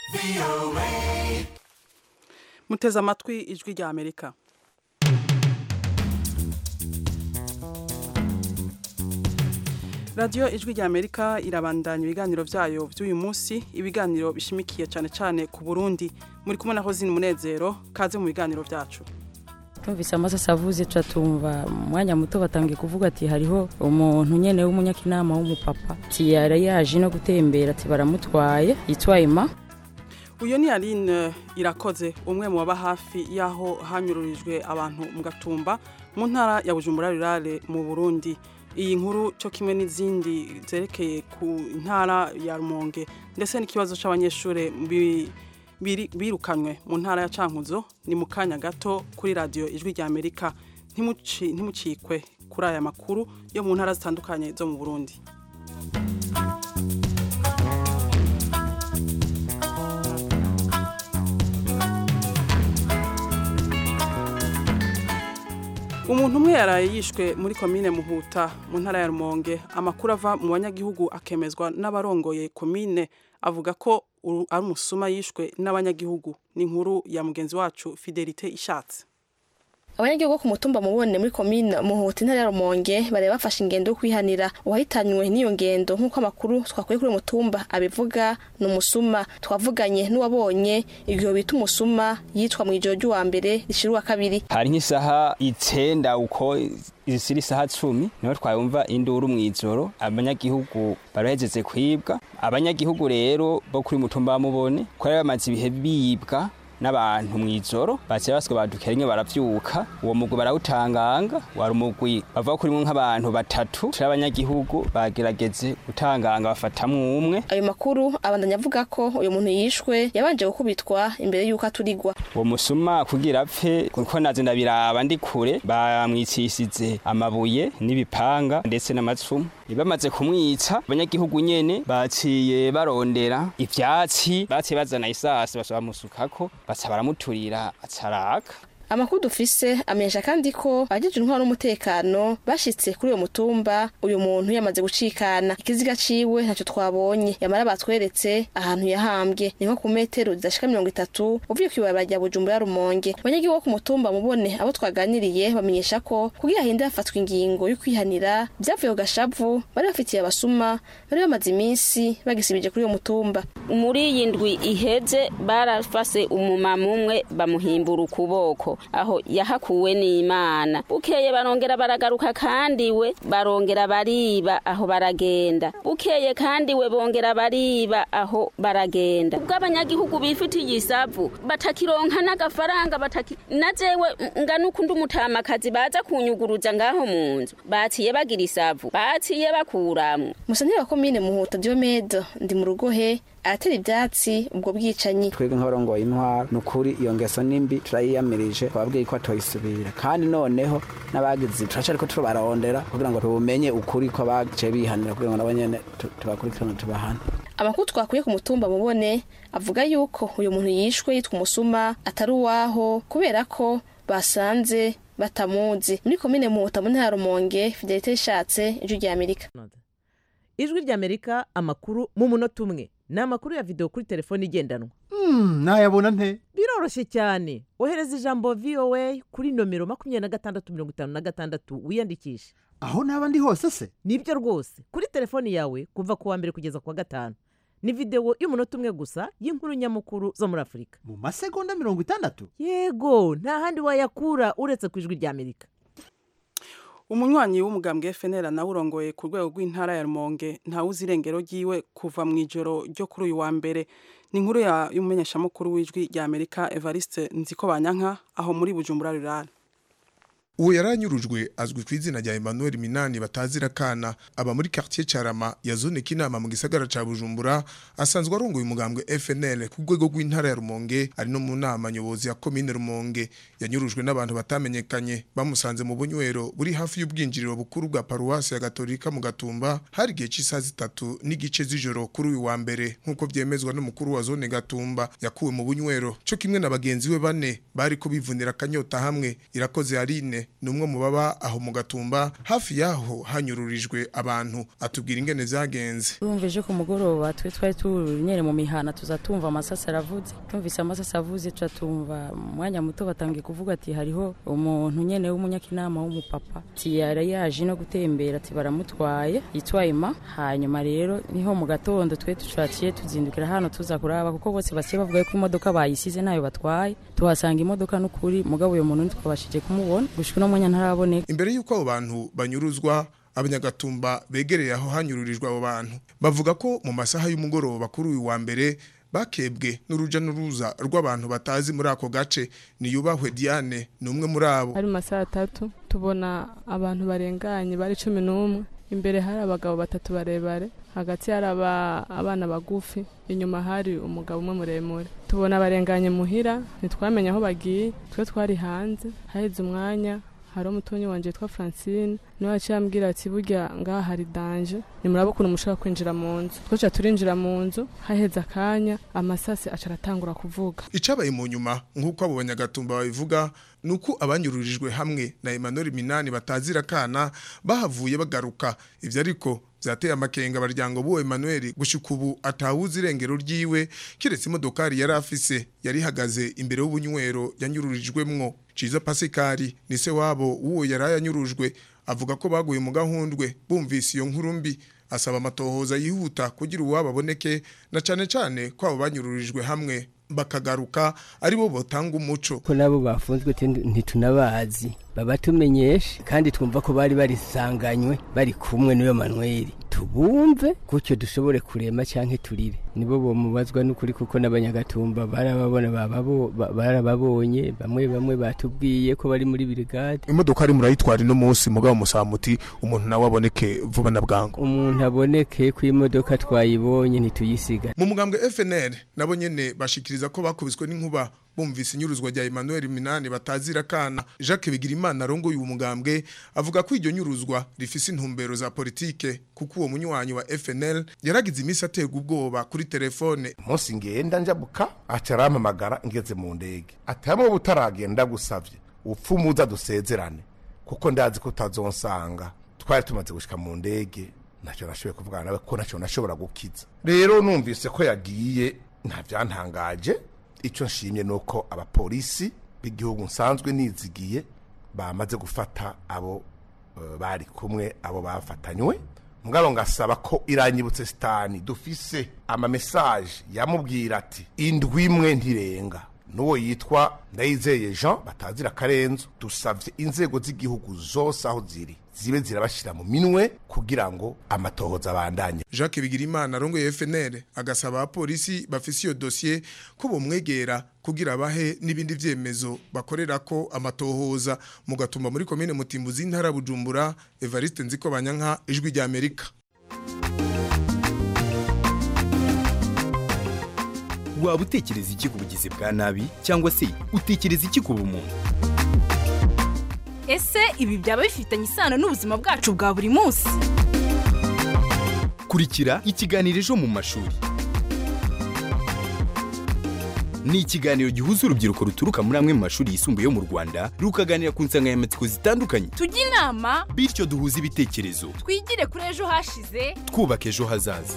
muteze amatwi ijwi rya amerika radiyo ijwi rya amerika irabandanya ibiganiro byayo by'uyu munsi ibiganiro bishimikiye cyane cyane ku burundi muri kumwe na hozini munezero kaze mu biganiro byacu tumvise amasasa avuze tuca tumva umwanya muto batangiye kuvuga ati hariho umuntu nyene w'umunyakinama w'umupapa ati yari yaje no gutembera ati baramutwaye yitwa Emma uyu ni aline irakoze umwe mu baba hafi y'aho hanyururijwe abantu mu gatumba mu ntara ya bujumbura rurale mu burundi iyi nkuru cyo kimwe n'izindi zerekeye ku ntara ya rumonge ndetse n'ikibazo cy'abanyeshuri birukanywe mu ntara ya cankuzo ni mu kanya gato kuri radiyo ijwi rya amerika ntimucikwe kuri aya makuru yo mu ntara zitandukanye zo mu burundi umuntu umwe yaraye yishwe muri komine muhuta mu ntara ya rumonge amakuru ava mu banyagihugu akemezwa n'abarongoye komine avuga ko ari umusuma yishwe n'abanyagihugu ni inkuru ya mugenzi wacu fidelite ishatse abanyagihugu bo ku mutumba mubone muri komine muhuta intara ya rumonge bari bafashe ingendo yo kwihanira uwahitanywe n'iyo ngendo nk'uko amakuru twakuye kuri mutumba abivuga ni umusuma twavuganye n'uwabonye igihe bita umusuma yitwa mu ijoro ry'uwa mbere rishira uwa kabiri hari nk'isaha icenda uko izisira isaha cumi niho twayumva induru mw'ijoro abanyagihugu barahezeze kwibwa abanyagihugu rero bo kuri mutumba mubone ko bari bamaze ibihe bibwa n'abantu mw'ijoro baciye baswe badukira rimwe baravyuka uwo mugwi barawutanganga wari umugwi bavuga ko urimwo nk'abantu batatu c'abanyagihugu bagerageze gutanganga bafatamwo umwe ayo makuru abandanya avuga ko uyu muntu yishwe yabanje gukubitwa imbere y'uko aturigwa uwo musuma kugira apfe kuko naze ndabiraba ndi kure bamwicishije amabuye n'ibipanga ndetse n'amacumu bamaze kumwica abanyagihugu nyene baciye barondera ivyatsi baciye bazana isasi bashobora musukako baca baramuturira acaraka amakuru dufise amenyesha kandi ko abajejwe intwaro n'umutekano bashitse kuri uyo mutumba uyu muntu yamaze gucikana ikiziga ciwe ntacyo twabonye yamara batweretse ahantu yahambwe ni nko ku metero zidashika mirongo itatu uvuye kw'ibarabara rya bujumbura rumonge abanyagihugu bo ku mutumba mubone abo twaganiriye bamenyesha ko kugira hinde hafatwa ingingo yo kwihanira vyavuye ku gashavu bari bafitiye abasuma bari bamaze iminsi bagisibije kuri uyo mutumba muri iyi ndwi iheze barafase umumama umwe bamuhimbura ukuboko aho yahakuwe n'imana bukeye barongera baragaruka kandi we barongera bariba aho baragenda bukeye kandi we bongera bariba aho baragenda ubwo abanyagihugu bifitiye isavu batakironka n'agafaranga bataki na jewe ngana ukundi umutamakazi baza kunyuguruza ngaho mu nzu baciye bagira isavu baciye bakuramwo musanire wa komine muhuta diomede ndi mu rugo he aratera ibyatsi ubwo bwicanyi twebwe nk'abarongoye intwaro ni ukuri iyo ngeso nimbi turayiyamirije twabwiye ko atoyisubira kandi noneho n'abagize turaca ariko tubarondera kugira ngo tubumenye ukuri ko baciye bihanira kugira ngo nabo nyene tubakurikirane tubahane amakuru twakuye ku mutumba mubone avuga yuko uyu muntu yishwe yitwa umusuma atari uwaho kubera ko basanze batamuzi muri komine muhuta mu ntara rumonge fidelite ishatse ijwi rya amerika ijwi rya amerika amakuru mu munota umwe ni amakuru ya videwo kuri telefone igendanwa nayabona nte biroroshye cyane ohereza ijambo voa kuri nomero makumyabiri na gatandatu mirongo itanu na gatandatu wiyandikishe aho naba ndi hose se nibyo rwose kuri telefoni yawe kuva ku wa mbere kugeza ku wa gatanu ni videwo y'umunota umwe gusa y'inkuru nyamukuru zo muri afurika mu masegonda mirongo itandatu yego nta handi wayakura uretse ku ijwi rya amerika umunywanyi w'umugambwe FNL nawe urongoye ku rwego rw'intara ya Rumonge ntawuzi irengero ryiwe kuva mu ijoro ryo kuri uyu wa mbere ni inkuru y'umumenyeshamakuru w'ijwi rya Amerika Evariste Nziko Banyanka aho muri Bujumbura Rurale uwo yaranyurujwe azwi ku izina rya Emmanuel Minani batazira kana aba muri quartier Carama ya zone kinama mu gisagara ca Bujumbura asanzwe arongoye umugambwe FNL ku rwego rw'intara ya Rumonge ari no mu nama nyobozi ya commune Rumonge yanyurujwe n'abantu batamenyekanye bamusanze mu bunywero buri hafi y'ubwinjiriro bukuru bwa paruwasi ya Gatolika mu Gatumba hari gihe cy'isaha zitatu n'igice z'ijoro kuri uyu wa mbere nk'uko vyemezwa n'umukuru wa zone Gatumba yakuwe mu bunywero cyo kimwe na bagenzi we bane bari ko bivunira kanyota hamwe irakoze Aline numwe mu baba aho mu gatumba hafi yaho hanyururijwe abantu atubwira ingene vyagenze Tumvije ku mugoroba twe twari tunyere mu mihana tuzatumva amasasa aravuze tumvise amasasa avuze tuzatumva umwanya muto batangiye kuvuga ati hariho umuntu nyene w'umunyakinama w'umupapa ati yari yaje no gutembera ati baramutwaye yitwaye ma hanyuma rero niho mu gatondo twe tucaciye tuzindukira hano tuza kuraba kuko bose basiye bavuga ko imodoka bayisize nayo batwaye tuhasanga imodoka n'ukuri mugabo uyo muntu ntitwabashije kumubona gushika no mwanya ntaraboneka imbere y'uko abo bantu banyuruzwa abanyagatumba begereye aho hanyururijwe abo bantu bavuga ko mu masaha y'umugoroba kuri uyu wa mbere bakebwe n'uruja n'uruza rw'abantu batazi muri ako gace niyubahwe Diane ni umwe muri abo hari mu masaha atatu tubona abantu barenganye bari cumi n'umwe imbere hari abagabo batatu barebare hagati hari aba- abana bagufi inyuma hari umugabo umwe muremure tubona abarenganye muhira ntitwamenye aho bagiye twe twari hanze haheze umwanya hari umutonyi wanje witwa francine niwe yaciye ambwira ati burya ngaha hari danje nimuraba ukuntu mushobora kwinjira mu nzu twaca turinjira mu nzu haheze akanya amasasi aca aratangura kuvuga icabaye mu nyuma nk'uko abo banyagatumba babivuga ni uko abanyururijwe hamwe na Emmanuel Minani batazira kana bahavuye bagaruka ivyo ariko vyateye amakenga abaryango b'uwo Emmanuel gushika ubu atawuzi irengero ryiwe kiretse imodokari yari afise yari ihagaze imbere y'ubunywero yanyururijwemwo Ciza Pasikari ni se wabo w'uwo yari yanyurujwe avuga ko baguye mu gahundwe bumvise iyo nkuru mbi asaba amatohoza yihuta kugira uwabo aboneke na cane cane ko abo banyururijwe hamwe bakagaruka ari bo botanga umuco ko nabo bafunzwe tindi- ntitunabazi babatumenyeshe kandi twumva ko bari barisanganywe bari kumwe n'uyo manweri tubumve gutyo dushobore kurema canke turire nibo bomubazwa n'ukuri kuko n'abanyagatumba barababona bababo- ba- barababonye bamwe bamwe batubwiye ko bari muri brigade imodoka ari murayitwara ino munsi mugabo musamuti umuntu nawe aboneke vuba na bwangu umuntu aboneke ko imodoka twayibonye ntituyisiga mu mugambwe FNL nabo nyene bashikiriza ko bakubiswe n'inkuba bumvise inyuruzwa rya Emmanuel Minani batazira kana Jacques Bigirimana arongoye uwo mugambwe avuga ko iryo nyuruzwa rifise intumbero za politike kuko uwo munywanyi wa FNL yaragize imisi aterwa ubwoba kuri telefone umunsi ngenda njabuka aca arampamagara ngeze mu ndege ati hamwe butaragenda gusavye upfumuza dusezerane kuko ndazi ko utazonsanga twari tumaze gushika mu ndege ntacyo nashoboye kuvugana nawe ko ntacyo nashobora gukiza rero numvise ko yagiye nta byantangaje icyo nshimye ni uko abapolisi b'igihugu nsanzwe nizigiye bamaze gufata abo eh, bari kumwe abo bafatanywe mugabo ngasaba ko iranyibutse sitani dufise amamesaje yamubwira ati indwi imwe ntirenga n'uwo yitwa ndayizeye jean batazira akarenzo dusabye inzego z'igihugu zose aho ziri zibe zirabashyira mu minwe kugira ngo amatohoza abandanye Jacques Bigirimana arongoye FNL agasaba abapolisi bafise iyo dossier ko bomwegera kugira bahe n'ibindi vyemezo bakorera ko amatohoza mu gatumba muri komine Mutimbuzi intara ya Bujumbura Evariste Nziko Banyanka ijwi rya Amerika waba utekereza iki ku bugizi bwa nabi cyangwa se utekereza iki ku bumuntu ese ibi byaba bifitanye isano n'ubuzima bwacu bwa buri munsi kurikira ikiganiro ejo mu mashuri ni ikiganiro gihuza urubyiruko ruturuka muri amwe mu mashuri yisumbuye yo mu rwanda rukaganira ku nsanganyamatsiko zitandukanye tujye inama bityo duhuze ibitekerezo twigire kuri ejo hashize twubaka ejo hazaza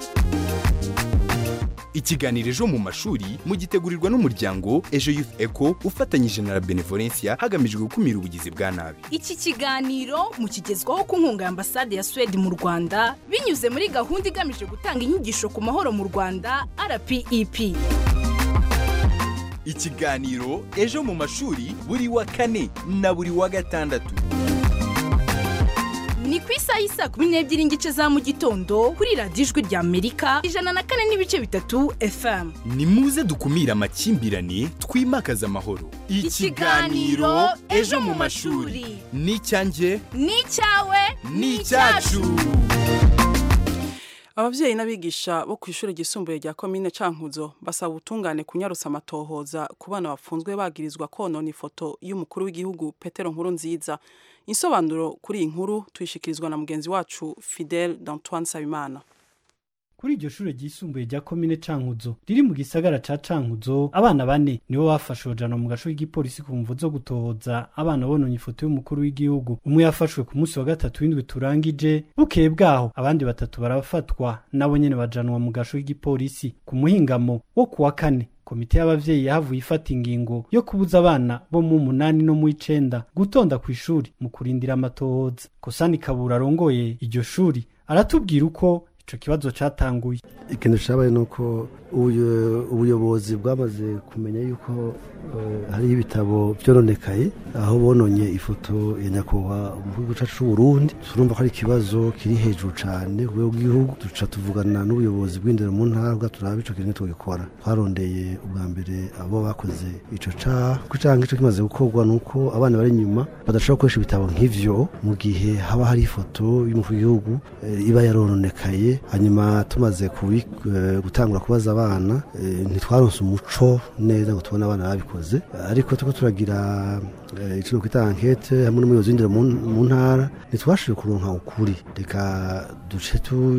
ikiganiro ejo mu mashuri mugitegurirwa n'umuryango ejo youth eco ufatanyije na la benevolencia hagamijwe gukumira ubugizi bwa nabi iki kiganiro mukigezwaho ku nkunga ya ambasade ya suwede mu rwanda binyuze muri gahunda igamije gutanga inyigisho ku mahoro mu rwanda rpep ikiganiro ejo mu mashuri buri wa kane na buri wa gatandatu ni ku isaha y'isa kumi n'ebyiri n'igice za mu gitondo kuri radiyo ijwi rya amerika ijana na kane n'ibice bitatu fm ni muze dukumire amakimbirane twimakaze amahoro Ikiganiro Ejo mu mashuri. ni icyanjye ni icyawe ni icyacu ababyeyi n'abigisha bo ku ishuri ryisumbuye rya komine cankuzo basaba ubutungane kunyarutsa amatohoza ku bana bafunzwe bagirizwa konona ifoto y'umukuru w'igihugu petero nkuru nziza insobanuro kuri iyi nkuru tuyishikirizwa na mugenzi wacu fidel d'antoine sabimana kuri iryo shure ryisumbuye rya komine cankuzo riri mu gisagara ca cankuzo abana bane nibo bafashwe bajana mu gasho k'igipolisi ku mvu zo gutoza abana bononye ifoto y'umukuru w'igihugu umwe yafashwe ku munsi wa gatatu w'indwi turangije bukeye bwaho abandi batatu barafatwa nabo nyene bajanwa mu gasho k'igipolisi ku muhingamo wo kuwa kane komite y'abavyeyi yahavuye ifata ingingo yo kubuza abana bo mu munani no mu icenda gutonda ku ishuri mu kurindira amatohoza kosani kabura arongoye iryo shuri aratubwira uko ico kibazo catanguye ikintu cabaye nuko ubuyo- ubuyobozi bwamaze kumenya yuko eh, hariho ibitabo vyoronekaye aho bononye ifoto ya nyakubahwa umukuru cacu c'uburundi turumva ko ari ikibazo kiri hejuru cane ku rwego rw'igihugu duca tuvugana n'ubuyobozi bw'indero mu ntara bwa turabe ico kintu tugikora twarondeye ubwa mbere abo bakoze ico caha ko canke ico kimaze gukorwa nuko abana bari inyuma badashobora gukoresha ibitabo nk'ivyo mu gihe haba hari ifoto y'umukuru w'igihugu eh, iba yarononekaye hanyuma tumaze kubi- eh, gutangura kubaza abana eh, ntitwaronse umuco neza ngo tubone abana babikoze ariko turiko turagira eh, ico nokwita ankete hamwe n'umuyobozi w'indero mu mu ntara ntitwashoboye kuronka ukuri reka duce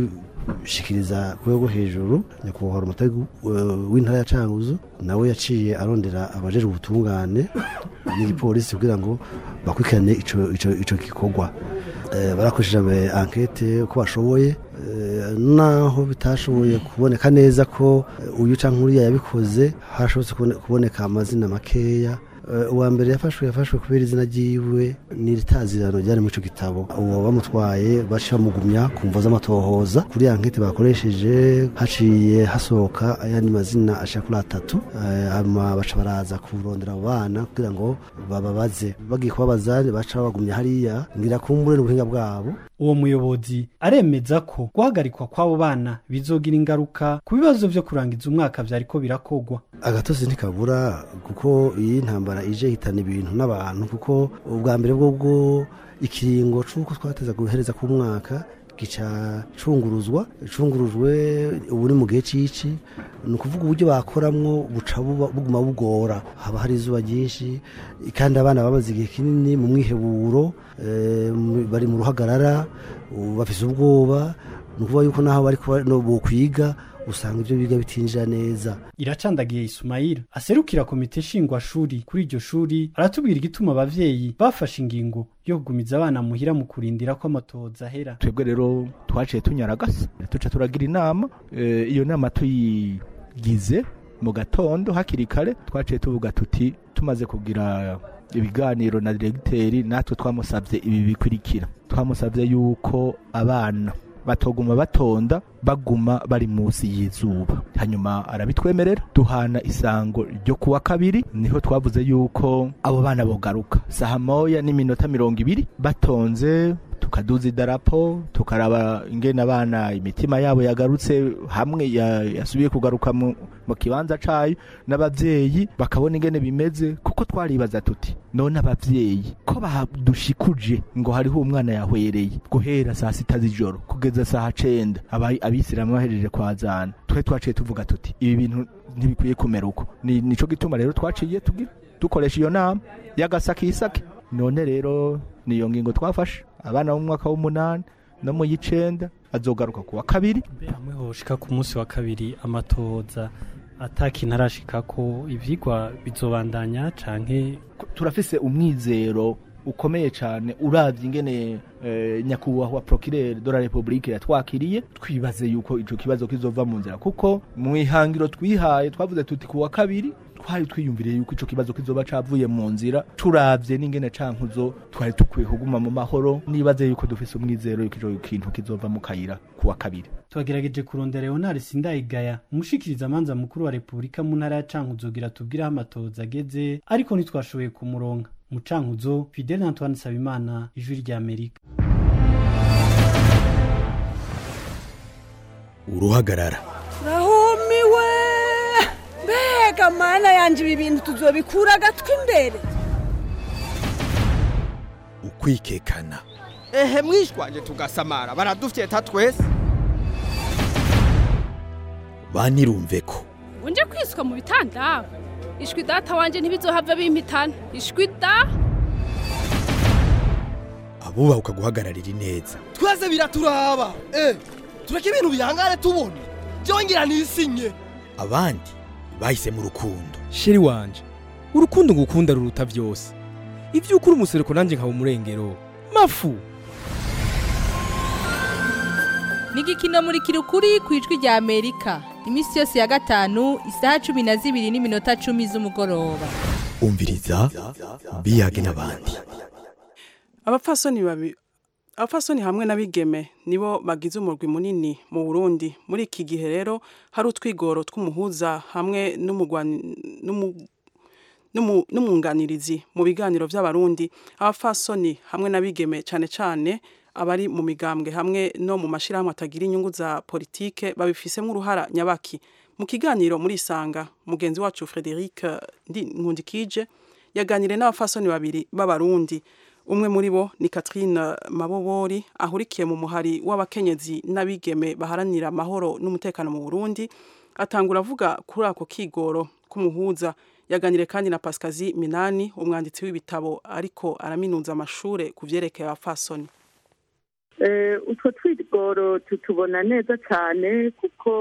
tushikiriza ku rwego rwo hejuru nyakubahwa umutari w'intara ya canguzo nawe yaciye arondera abajejwe ubutungane n'igipolisi kugira ngo bakurikirane ico ico ico gikorwa Eh, barakoresheje ankete uko bashoboye eh, naho bitashoboye kuboneka neza ko eh, uyu canke uriya yabikoze hashobotse kubone- kuboneka amazina makeya Eh, uwa mbere yafashwe yafashwe kubera izina ryiwe n'iritazirano ryari muri ico gitabo uwo bamutwaye baciye bamugumya ku mvo z'amatohoza kuri ya nkete bakoresheje haciye hasohoka ayandi mazina ashika kuri atatu Eh, hanyuma baca baraza kurondera abo bana kugira ngo bababaze bagiye kubabaza baca babagumya hariya ngira kumbure n'ubuhinga bwabo uwo muyobozi aremeza ko guhagarikwa kw'abo bana bizogira ingaruka ku bibazo vyo kurangiza umwaka vyariko birakogwa agatozi ntikabura kuko iyi ntambara ije ihitana ibintu n'abantu kuko ubwa mbere bwo bwo ikiringo c'uko twateza guhereza ku mwaka gica cunguruzwa cungurujwe ubu ni mu gihe c'ici ni ukuvuga uburyo bakoramwo buca buba- buguma bugora haba hari izuba ryinshi kandi abana bamaze igihe kinini mu mwiheburo eh, mu- bari mu ruhagarara ubu bafise ubwoba ni ukuvuga yuko naho bari kuba- no bokwiga usanga ibyo biga bitinjira neza iracandagiye Ismail aserukira komite nshingwashuri kuri iryo shuri aratubwira igituma abavyeyi bafashe ingingo yo kugumiza abana muhira mu kurindira ko amatohoza ahera twebwe rero twaciye tunyaragasa tuca turagira inama eh, iyo nama tuyigize mu gatondo hakiri kare twaciye tuvuga tuti tumaze kugira ibiganiro na diregiteri natwe twamusabye ibi bikurikira twamusabye yuko abana batoguma batonda baguma bari munsi y'izuba hanyuma arabitwemerera duhana isango ryo kuwa kabiri niho twavuze yuko abo bana bogaruka saha moya n'iminota mirongo ibiri batonze tukaduza idarapo tukaraba ingene abana imitima yabo yagarutse hamwe ya- yasubiye kugaruka mu, mu kibanza cayo n'abavyeyi bakabona ingene bimeze kuko twaribaza tuti none abavyeyi ko badushikuje ngo hariho umwana yahwereye guhera saa sita z'ijoro kugeza saa cenda aba- abisilamu bahejeje kwazana twe twaciye tuvuga tuti ibi bintu ntibikwiye kumera uko ni nico gituma rero twaciye tugi- dukoresha iyo nama y'agasakisake none rero niyo ngingo twafashe abana bo mu mwaka w'umunani no mu y'icenda azogaruka ku wa kabiri hamwe hoshika ku munsi wa kabiri amatohoza atakintu arashika ko ivyigwa bizobandanya canke turafise umwizero ukomeye cyane uravye ingene eh, nyakubahwa procureur de la republique yatwakiriye twibaze yuko ico kibazo kizova mu nzira kuko mu ihangiro twihaye twavuze tuti ku wa kabiri twari twiyumviriye yuko ico kibazo kizoba cavuye mu nzira turavye n'ingene cankuzo twari dukwiye kuguma mu mahoro nibaze yuko dufise umwizero yuko ico kintu kizova mu kayira ku wa kabiri twagerageje kurondera Leonard Sindayigaya umushikiriza amanza mukuru wa Republika mu ntara ya Cankuzo gira tubwire aho amatohoza ageze ariko ntitwashoboye kumuronka mu Cankuzo Fidel Antoine Sabimana ijwi rya Amerika uruhagarara rahumiwe mbega mana yanje ibi bintu tuzobikura agatwi imbere ukwikekana ehe mwishwanje tugasamara baradufyeta twese banirumve ko unje kwiswa mu bitanda ishwi data wanje ntibizohava bimpitana ishwi da abubaha ukaguhagararira ineza twese biraturaba eh tureke ibintu bihangane tubona byongera nisinye abandi bahisemo urukundo sheri wanje urukundo ngukunda ruruta byose ibyo ukuri umusereko nanjye nkaba umurengero mafu ni igikino muri kirukuri ku ijwi rya amerika iminsi yose ya gatanu isaha cumi na zibiri n'iminota cumi z'umugoroba umviriza biyage n'abandi abapfasoni babi abapfasoni hamwe n'abigeme nibo bagize umurwi munini mu Burundi muri iki gihe rero hari utwigoro tw'umuhuza hamwe n'umugwani n'umu- n'umu- n'umwunganirizi mu biganiro by'abarundi abapfasoni hamwe n'abigeme cyane cyane abari mu migambwe hamwe no mu mashyirahamwe atagira inyungu za politike babifisemo uruhara nyabaki mu kiganiro muri isanga mugenzi wacu Frederic Ndi- Nkundikije yaganiriye n'abapfasoni babiri b'abarundi umwe muri bo ni Catherine Mabobori ahurikiye mu muhari w'abakenyezi n'abigeme baharanira amahoro n'umutekano mu Burundi atangura avuga kuri ako kigoro k'umuhuza yaganire kandi na Pascazi Minani umwanditsi w'ibitabo ariko araminuza amashure ku vyerekeye abapfasoni Eh, utwo twigoro tutubona neza cyane kuko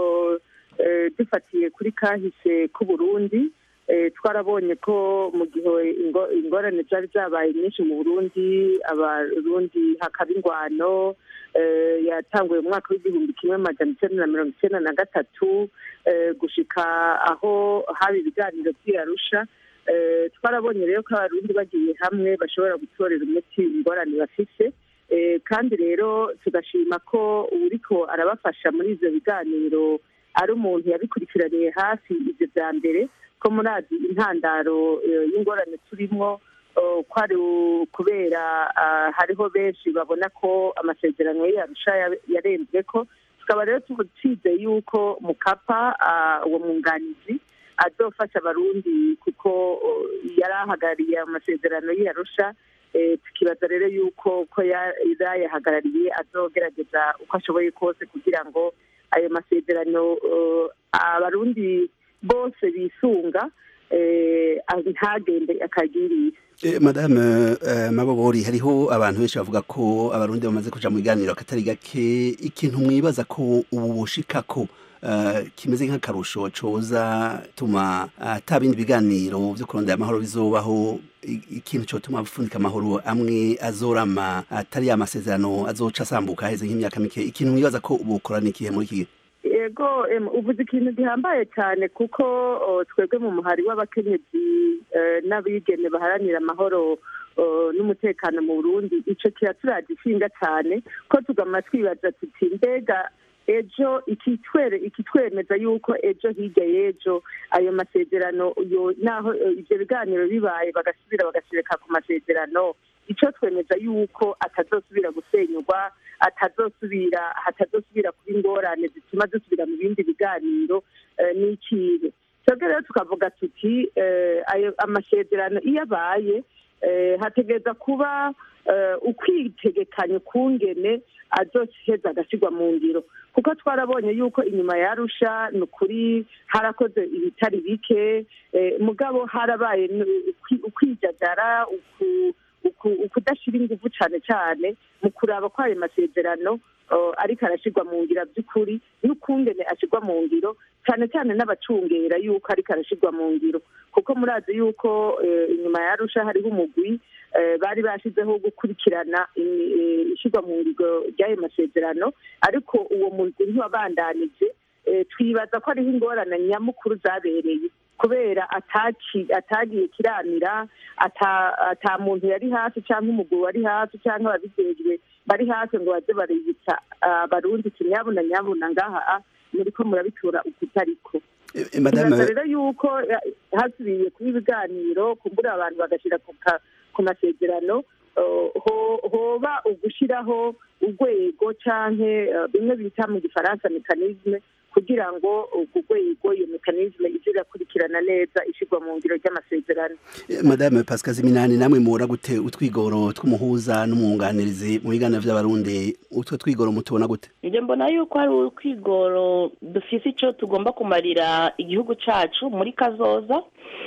eh, dufatiye kuri kahise k'uburundi eh, twarabonye ko mu gihe ingo- ingorane zari zabaye nyinshi mu burundi abarundi hakaba ingwano eh, yatanguye mu mwaka w'igihumbi kimwe amajana icyenda na mirongo icyenda na gatatu eh, gushika aho haba ibiganiro by'iyarusha Eh, twarabonye rero ko abarundi bagiye hamwe bashobora gutorera umuti ingorane bafise Eh, kandi rero tugashima ko uriko arabafasha muri ivyo biganiro ari umuntu yabikurikiraniye hafi ivyo vya mbere ko murazi intandaro eh, y'ingorane turimwo eh, ko ari u- kubera ah, hariho benshi babona ko amasezerano y'arusha yarenzwe ko tukaba rero tucize yuko mukapa ah, uwo mwunganizi azofasha abarundi kuko oh, yari ahagarariye amasezerano y'arusha Eh, tukibaza rero yuko ko ya- yayahagarariye azogerageza uko ashoboye kose kugira ngo ayo masezerano eh, abarundi bose bisunga eh, ntagende akagiriye Eh, madame eh, mabobori hariho abantu benshi bavuga ko abarundi bamaze kuja mu biganiro akatari gake ikintu mwibaza ko ubu bushikako eh, kimeze nk'akarusho coza tuma ata bindi biganiro vyo kurondera amahoro bizobaho i- ikintu cotuma bapfundika amahoro amwe azorama atari ya masezerano azoca asambuka haheze nk'imyaka mike ikintu mwibaza ko ubu bukorana ikihe muri iki gihe yego em, uvuze ikintu gihambaye cyane kuko o, twebwe mu muhari w'abakenyezi eh, n'abigeme baharanira amahoro o, n'umutekano mu burundi ico kiraturaje ishinga cyane ko tugama twibaza tuti mbega ejo ikitwere ikitwemeza yuko ejo hirya y'ejo ayo masezerano yo naho eh, ivyo biganiro bibaye bagasubira bagashirika ku masezerano ico twemeza yuko atazosubira gusenyurwa atazosubira hatazosubira kuba ingorane zituma dusubira mu bindi biganiro eh, ni ikihe twebwe rero tukavuga tuti eh, ayo amasezerano iyo abaye eh, hategereza kuba eh, ukwitegekanya ukungene azoheza agashyirwa mu ngiro kuko twarabonye yuko inyuma ya arusha ni ukuri harakoze ibitari bike eh, mugabo harabaye n- ukwi- ukwijagara uku- uku- ukudashyira ingufu cyane cyane mu kuraba ko ayo masezerano uh, ariko arashyirwa mu ngiro by'ukuri n'ukungene ashyirwa mu ngiro cyane cyane n'abacungera yuko ariko arashyirwa mu ngiro kuko murazi yuko eh, inyuma ya arusha hariho umugwi eh, bari bashyizeho gukurikirana imi- eh, ishyirwa mu ngiro ry'ayo masezerano ariko uwo mugwi ntiwabandanije eh, twibaza ko hariho ingorane nyamukuru zabereye kubera ataki atagiye kiramira ata ata muntu yari hafi cyangwa umugabo wari hafi cyangwa ababijejwe bari hafi ngo baze baributsa abarundi ati nyabuna nyabuna ngaha ah, muriko murabitura ukutariko Eh, madame Tubaza rero yuko eh, hasubiye kuba ibiganiro kumbura abantu bagashyira ku ka- ku masezerano eh, ho- hoba ugushiraho urwego canke eh, bimwe bita mu gifaransa mekanisme kugira ngo urwo rwego iyo mekanisme ize irakurikirana neza ishyirwa mu ngiro ry'amasezerano Eh, madame pascal ziminani namwe muhora gute utwigoro tw'umuhuza n'umwunganirizi mu biganiro vy'abarundi utwo twigoro mutubona gute njye mbona yuko hari urwigoro dufise icyo tugomba kumarira igihugu cyacu muri kazoza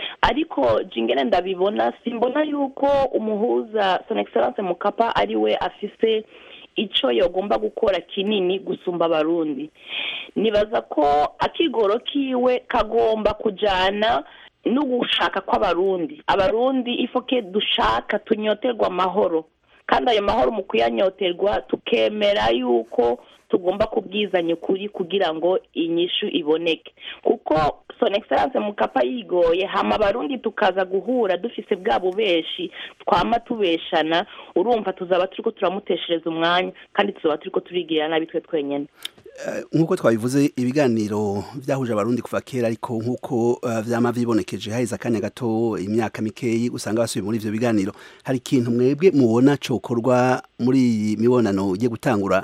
ariko jingene ndabibona simbona yuko umuhuza son excellence mukapa ari we afise icyo yagomba gukora kinini gusumba abarundi nibaza ko akigoro kiwe kagomba kujyana no gushaka kw'abarundi abarundi ifoke dushaka tunyoterwa amahoro kandi ayo mahoro mu kuyanyoterwa tukemera yuko tugomba kubwizanya ukuri kugira ngo inyishu iboneke kuko son excellence mukapa yigoye hama abarundi tukaza guhura dufise bwa bubeshi twama tubeshana urumva tuzaba turiko turamuteshereza umwanya kandi tuzaba turiko turigirira nabi twe twenyene nk'uko twabivuze ibiganiro byahuje abarundi kuva kera ariko nk'uko eh, vyama vyibonekeje haheze akanya gato imyaka mikeyi usanga basubiye muri ivyo biganiro hari ikintu mwebwe mubona cokorwa muri iyi mibonano igiye gutangura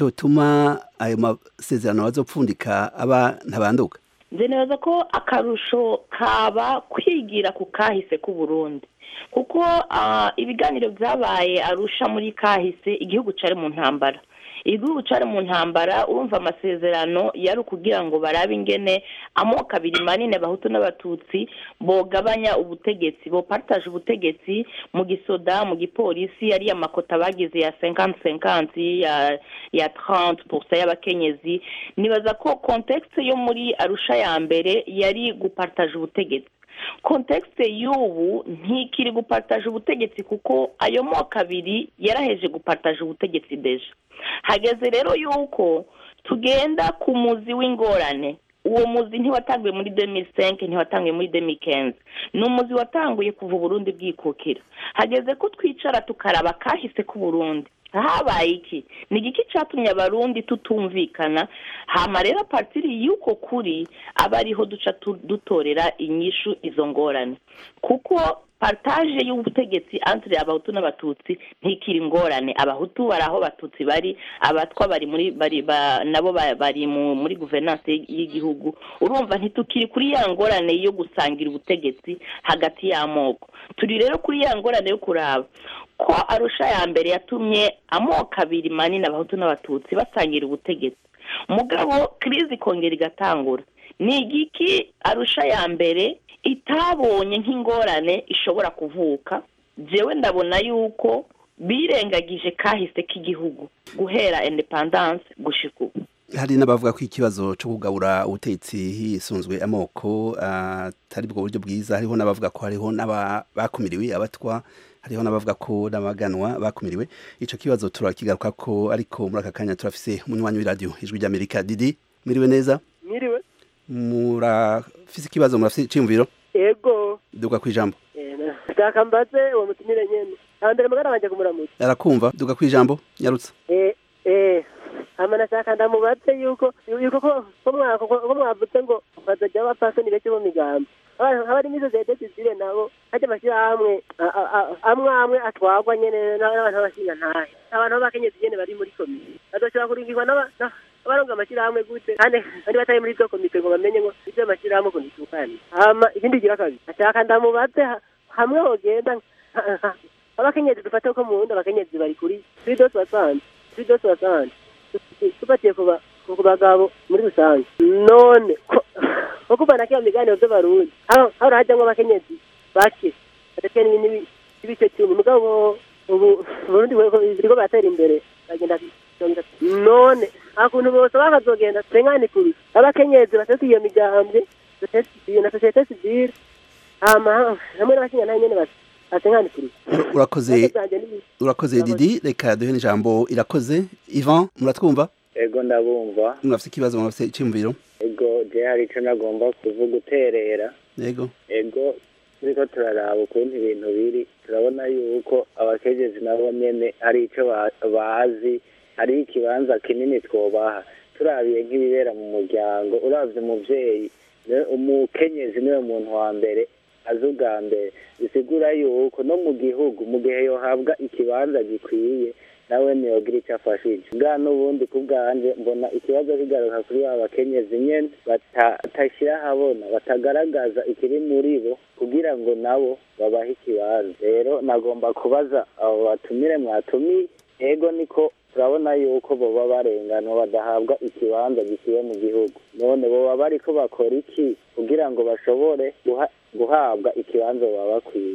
cotuma ayo masezerano bazopfundika aba ntabanduka nzi neza ko akarusho kaba kwigira ku kahise k'uburundi kuko ah, ibiganiro byabaye arusha muri kahise igihugu cari mu ntambara igihugu cari mu ntambara urumva amasezerano yari ukugira ngo barabe ingene amoko abiri manini abahutu n'abatutsi bogabanya ubutegetsi bopartaje ubutegetsi mu gisoda mu gipolisi ariya makota bagize ya cinquante cinquante ya ya trente pourcent y'abakenyezi nibaza ko contexte yo muri arusha ya mbere yari gupartaje ubutegetsi kontekste y'ubu ntikiri gupartaje ubutegetsi kuko ayo moko abiri yaraheje gupartaje ubutegetsi deja hageze rero yuko tugenda ku muzi w'ingorane uwo muzi ntiwatanguye muri 2005 ntiwatanguye muri 2015 ni umuzi watanguye kuva uburundi bwikukira hageze ko twicara tukaraba kahise k'uburundi habaye iki ni igiki cyatumye abarundi tutumvikana hama rero partiri y'uko kuri aba ariho duca tu- dutorera inyishu izo ngorane kuko partage y'ubutegetsi entre abahutu n'abatutsi ntikiri ingorane abahutu bari aho abatutsi bari abatwa bari muri bari ba, nabo ba- bari mu, muri guverinance y'igihugu urumva ntitukiri kuri ya ngorane yo gusangira ubutegetsi hagati y'amoko turi rero kuri ya ngorane yo kuraba ko arusha ya mbere yatumye amoko abiri manini abahutu n'abatutsi basangira ubutegetsi mugabo kirizi ikongera igatangura ni igiki arusha ya mbere itabonye nk'ingorane ishobora kuvuka jewe ndabona yuko birengagije kahise k'igihugu guhera independance gushika ubu hari n'abavuga ko ikibazo cyo kugabura ubutegetsi hisunzwe amoko atari bwo buryo bwiza hariho n'abavuga ko hariho n'abakumiriwe abatwa hariho n'abavuga ko n'abaganwa bakumiriwe ico kibazo turakigaruka ko ariko muri aka kanya turafise umunywanyi w'iradiyo ijwi ry'amerika didi mwiriwe neza Mwiriwe. murafise ikibazo murafise iciyumviro Ego. duga kwijambo Shaka mbaze uwo mutumire nyene. Hambere magara wanje kumuramutsa. arakumva duga kwijambo nyarutsa Eh eh hama nashaka ndamubaze yuko yuko ko ko mwa ko ko mwavuze ngo bazaja bapfasoni beke bo migambo. Abari mizo zete zizire nabo haje amashirahamwe a- a- a- amwe amwe atwagwa nyene n'abantu bashinga ntahe. Abantu b'abakenyezi nyene bari muri komite. Bazoshobora kurungirwa n'aba na- abaronga amashirahamwe gute kandi bari batari muri izo komite ngo bamenye ngo ivyo amashirahamwe ukuntu itukanye. Hama ikindi gira kabiri. Nashaka ndamubaze ha- hamwe hogenda abakenyezi dufate ko mu wundi abakenyezi bari kuri kuri dose wasanze kuri dose wasanze tufatiye ku ba- ku bagabo muri rusange none ko ko kuva na kiya miganiro by'abarundi hano hano hajyamo abakenyezi bake badafite n'ibi- n'ibice cumi mugabo ubu uburundi biriko baratera imbere bagenda mirongo itatu none akuntu bose bakazogenda tengane kuri abakenyezi batatu iyo migambwe iyo na sosiyete sivile hama hamwe n'abakenyezi nyene bati atengane kuri urakoze urakoze didi reka duhe n'ijambo irakoze ivan muratwumva ego ndabumva murafise ikibazo murafise iciyumviro ego je hari ico nagomba kuvuga uterera yego ego turiko turaraba ukuntu ibintu biri turabona yuko abakenyezi nabo nyene hari ico ba- bazi hari ikibanza kinini twobaha turabiye nk'ibibera mu muryango uravye umuvyeyi ne- umukenyezi niwe muntu wa mbere azi ubwa mbere bisigura yuko no mu gihugu mu gihe yohabwa ikibanza gikwiye nawe niyogira icyo afashije bwa n'ubundi ku bwanje mbona ikibazo kigaruka kuri ba bakenyezi nyene bata- batashyira ahabona batagaragaza ikiri muri bo kugira ngo nabo babahe ikibanza rero nagomba kubaza abo batumire mwatumiye ego niko turabona yuko boba barenganwa badahabwa ikibanza gikwiye mu gihugu none boba bariko bakora iki kugira ngo bashobore guha- guhabwa ikibanza baba bakwiye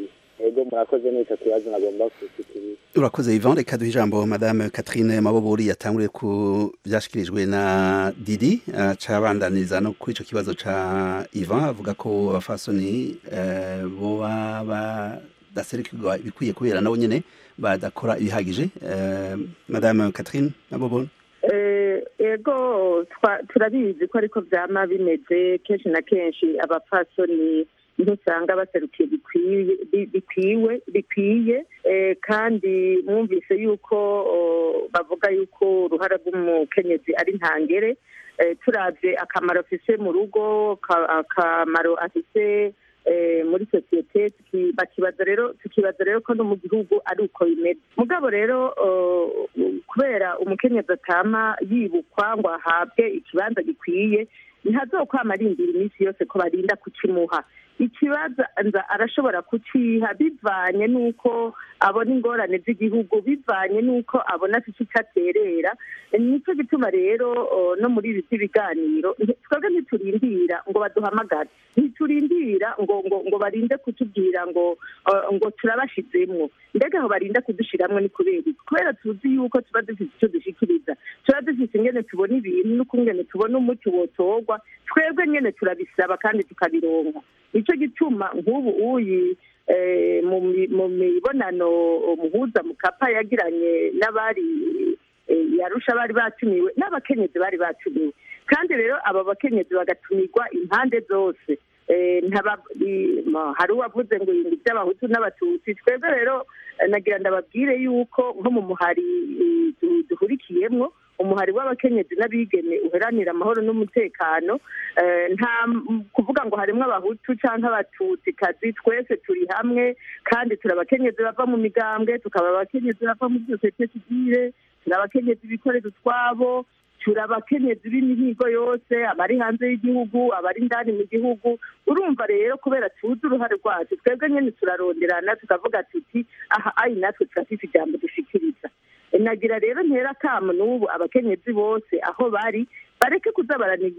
ego murakoze n'ico kibazo nagomba kushikiriza urakoze Yvan reka duhe ijambo madame Catherine Mabobori yatanguriye ku byashikirijwe na Didi uh, cabandaniriza no kuri ico kibazo ca Yvan avuga ko abafasoni uh, boba badaserukirwa ibikwiye kubera nabo nyene badakora ibihagije uh, madame Catherine Mabobori Eh, ego twa- turabizi ko ariko vyama bimeze kenshi na kenshi abapfasoni ntusanga baserukiye bikwiye bi- bikwiwe bikwiye eh, kandi mwumvise yuko oh, bavuga yuko uruhara rw'umukenyezi ari ntangere eh, turavye akamaro afise mu rugo ka- akamaro afise eh, muri sosiyete tuki- bakibaza rero tukibaza rero ko no mu gihugu ari uko bimeze mugabo rero eh, kubera umukenyezi atama yibukwa ngo ahabwe ikibanza gikwiye ntazokwama arindira iminsi yose ko barinda kukimuha ikibazo nza arashobora kuciha bivanye n'uko abona ingorane z'igihugu bivanye n'uko abona afite icyo aterera nicyo gituma rero o, no muri ibi by'ibiganiro nti- twebwe ntiturindira ngo baduhamagare ntiturindira ngo ngo ngo barinde kutubwira ngo uh, ngo turabashizemwo mbega aho barinda kudushiramwo ni kubera iki kubera tuzi yuko tuba dufite icyo dushikiriza tuba dufite ingene tubona ibintu n'ukungene tubona umuti wotorwa twebwe nyene turabisaba kandi tukabironka nicyo gituma nk'ubu uyi eh, mu mi- mu mibonano muhuza mukapa yagiranye n'abari eh, yarusha bari batumiwe n'abakenyezi bari batumiwe kandi rero aba bakenyezi bagatumirwa impande zose Eh, ntaba- i- ma- hari uwavuze ngo ibintu by'abahutu n'abatutsi twebwe rero eh, nagira ndababwire yuko nko mu muhari eh, du- duhurikiyemwo umuhari w'abakenyezi n'abigeme uheranira amahoro n'umutekano eh, nta m- kuvuga ngo harimwo abahutu cyangwa abatutsi kazi twese turi hamwe kandi turi abakenyezi bava mu migambwe tukaba abakenyezi bava muri sosiyete sivile turi abakenyezi bikorera utwabo turi abakenyezi b'imihigo yose abari hanze y'igihugu abari indani mu gihugu urumva rero kubera tuzi uruhare rwacu twebwe nyine turaronderana tukavuga tuti aha ayi natwe turafite ijambo dushikiriza nagira rero ntera akamu n'ubu abakenyezi bose aho bari bareke kuza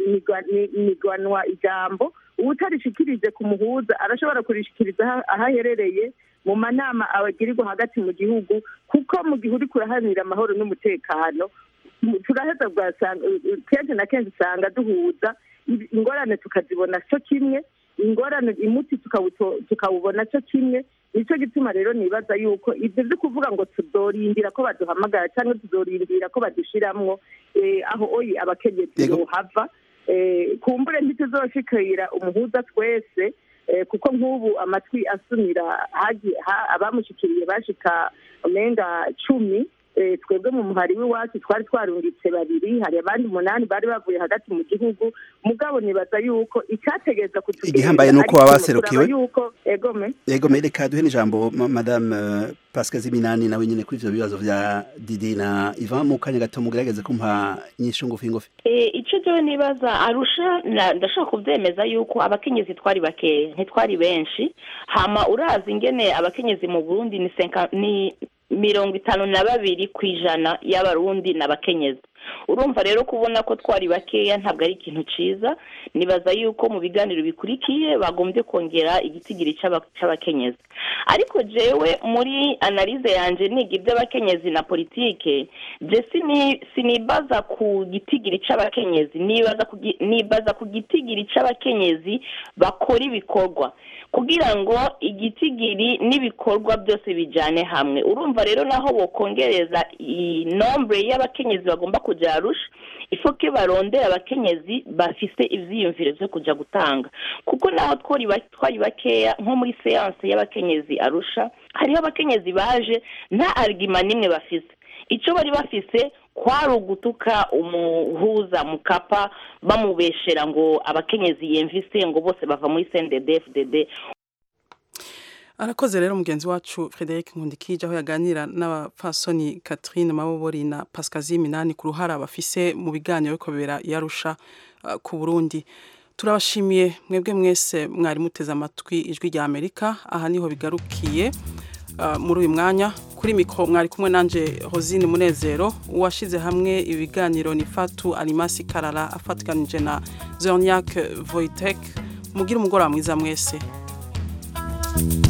baranigwanwa ijambo uwutarishikirije ku muhuza arashobora kurishikiriza aho- aho aherereye mu manama abagirirwa hagati mu gihugu kuko mu gihe uri kuraharanira amahoro n'umutekano mu- turaheza ugasanga kenshi na kenshi usanga duhuza i- ingorane tukazibona cyo kimwe ingorane imuti tukawuto- tukawubona cyo kimwe nicyo gituma rero nibaza yuko ibyo byo kuvuga ngo tuzorindira ko baduhamagara cyangwa tuzorindira ko badushiramwo eh, aho oyi abakenyezi bohava eh, kumbure ntituzoshikira umuhuza twese eh, kuko nk'ubu amatwi asumira hagiye ha- abamushikiriye bashika umenga cumi eh, twebwe mu muhari w'iwacu twari twarungitse babiri hari abandi umunani bari bavuye hagati mu gihugu mugabo nibaza yuko icyategereza kutugenda Igihambaye ni uko ariko baba baserukiwe. kuraba yuko egome Ego mereka duhe n'ijambo ma- madame uh, Pascal Ziminani nawe nyene kuri ivyo bibazo vya Didi na Ivan mu kanya gato mugerageze kumpa inyishu ngufi ngufi Eh, ico jewe nibaza arusha na- ndashobora kuvyemeza yuko abakenyezi twari bakeya ntitwari benshi hama urazi ingene abakenyezi mu burundi ni senka ni mirongo itanu na babiri ku ijana y'abarundi ni abakenyezi urumva rero kubona ko twari bakeya ntabwo ari ikintu ciza nibaza yuko mu biganiro bikurikiye bagombye kongera igitigiri c'aba- c'abakenyezi ariko jewe muri analize yanje niga iby'abakenyezi na politike je sini sinibaza ku gitigiri c'abakenyezi nibaza ku gi- nibaza ku gitigiri c'abakenyezi bakora ibikorwa kugira ngo igitigiri n'ibikorwa byose bijane hamwe urumva rero naho bokongereza inombre y'abakenyezi bagomba kuja arusha ifoke barondera abakenyezi bafise ivyiyumviro vyo kuja gutanga kuko naho twari ba- twari bakeya nko muri seanse y'abakenyezi arusha hariho abakenyezi baje nta arguma n'imwe bafise ico bari bafise kwari ugutuka umuhuza mukapa bamubeshera ngo abakenyezi yemvise ngo bose bava muri CNDD FDD arakoze rero mugenzi wacu Frederic Nkundikije aho yaganira n'abapfasoni Catherine Mabobori na Pascal Minani ku ruhara bafise mu biganiro biko bibera yarusha uh, ku Burundi turabashimiye mwebwe mwese mwari muteze amatwi ijwi rya Amerika aha niho bigarukiye uh, muri uyu mwanya kuri mikro mwari kumwe nanje Rosine Munezero uwashize hamwe ibiganiro ni Fatu Alimasi Karara afatikanije na Zorniak Voitek mugira umugoroba mwiza mwese